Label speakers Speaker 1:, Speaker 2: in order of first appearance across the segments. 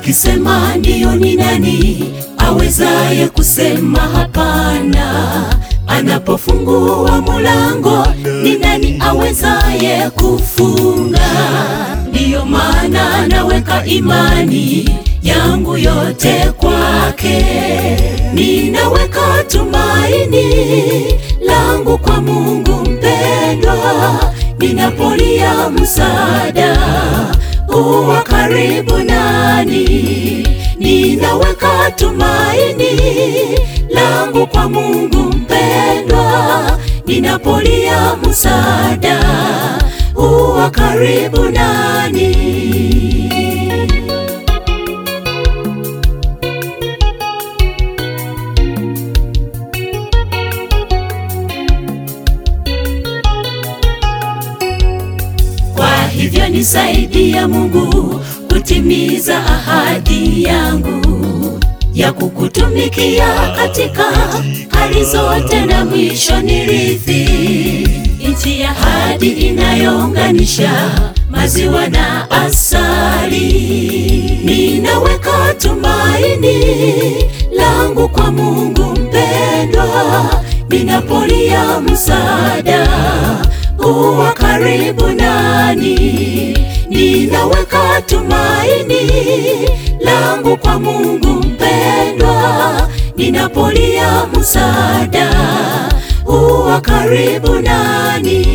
Speaker 1: Ukisema ndiyo, ni nani awezaye kusema hapana? Anapofungua mulango, ni nani awezaye kufunga? Ndiyo maana naweka imani yangu yote kwake, ninaweka tumaini langu kwa Mungu mpendwa, ninapolia msaada huwa karibu nani, ninaweka tumaini langu kwa Mungu mpendwa, ninapolia msaada huwa karibu nani. Kwa hivyo nisaidia Mungu kutimiza ahadi yangu ya kukutumikia katika hali zote, na mwisho nirithi nchi ya ahadi inayounganisha maziwa na asali. Ninaweka tumaini langu kwa Mungu mpendwa, ninapolia msaada huwa karibu nani, ninaweka tumaini langu kwa Mungu mpendwa, ninapolia msaada huwa karibu nani.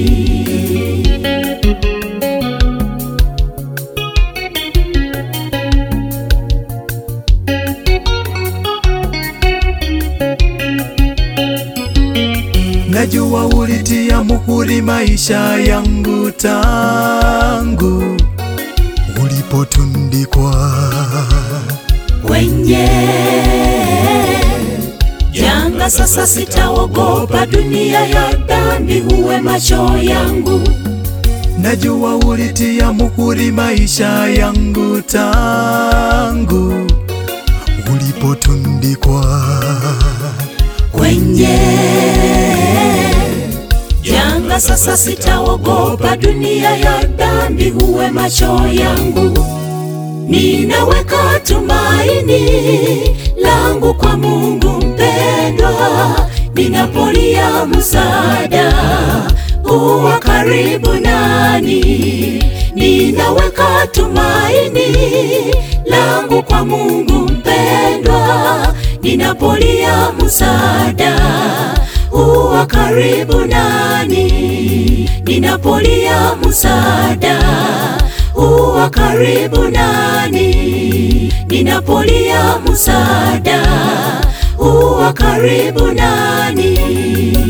Speaker 2: Najua ulitia muhuri maisha yangu tangu ulipotundikwa
Speaker 1: kwenye janga. Sasa sitaogopa dunia ya dhambi, huwe macho yangu.
Speaker 2: Najua ulitia muhuri maisha yangu tangu ulipotundikwa
Speaker 1: kwenye janga. Sasa sitaogopa dunia ya dhambi, huwe macho yangu. Ninaweka tumaini langu kwa Mungu mpendwa, ninapolia msaada huwa karibu nani. Ninaweka tumaini langu kwa Mungu mpendwa, ninapolia msaada huwa karibu nani. Ninapolia msaada huwa karibu nani, ninapolia msaada huwa karibu nani.